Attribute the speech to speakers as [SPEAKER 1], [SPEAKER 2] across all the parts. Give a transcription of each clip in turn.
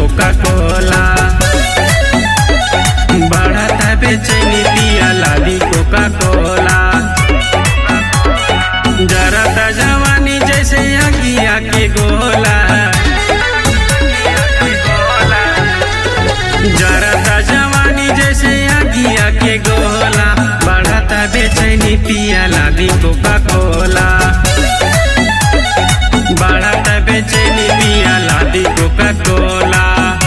[SPEAKER 1] Coca कोला बढ़ता बेचैनी पिया लादी कोका कोला जरता जवानी जैसे अगिया के गोला जरता जवानी जैसे अगिया के गोला बढ़ता बेचैनी पिया लादी कोका कोला बढ़ता बेचैनी पिया लादी कोका कोला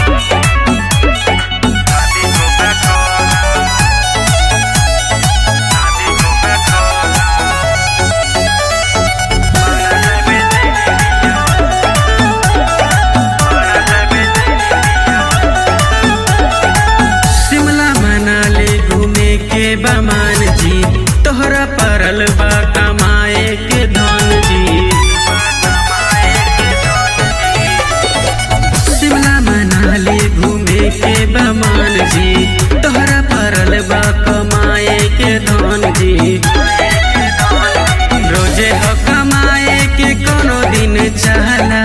[SPEAKER 1] शिमला मनाली घूमे के बमान जी तोहरा परल बा कमाए के धन जी शिमला मनाली घूमे के बमान जी तोहरा परल बा कमाए के धन जी रोजे हो कमाए के कोनो दिन चला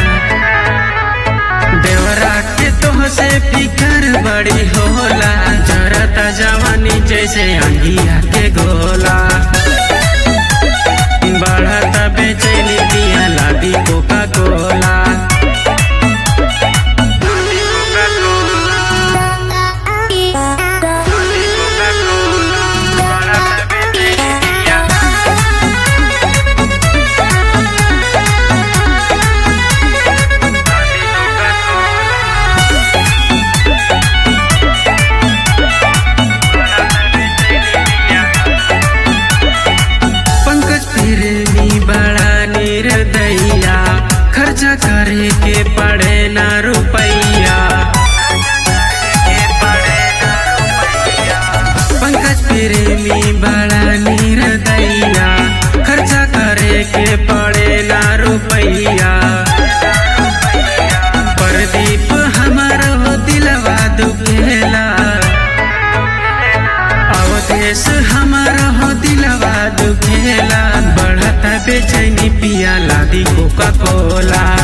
[SPEAKER 1] देवरा के तोह से फिकर बड़ी होला जरता जवानी जैसे अंगिया के गोला बढ़ता बेचैनी पिया लादी कोका कोला पंकज फिरनी बड़ा निर्दया खर्चा करे के पड़े ना रुपैया पंकज प्रेमी बड़ा निर्दया खर्चा करे के पड़े ना रुपैया प्रदीप हमार हो दिलवा दुखेला अवधेश हमारा हो दिलवा दुखेला बढ़ता बेचैनी पिया लादी कोका कोला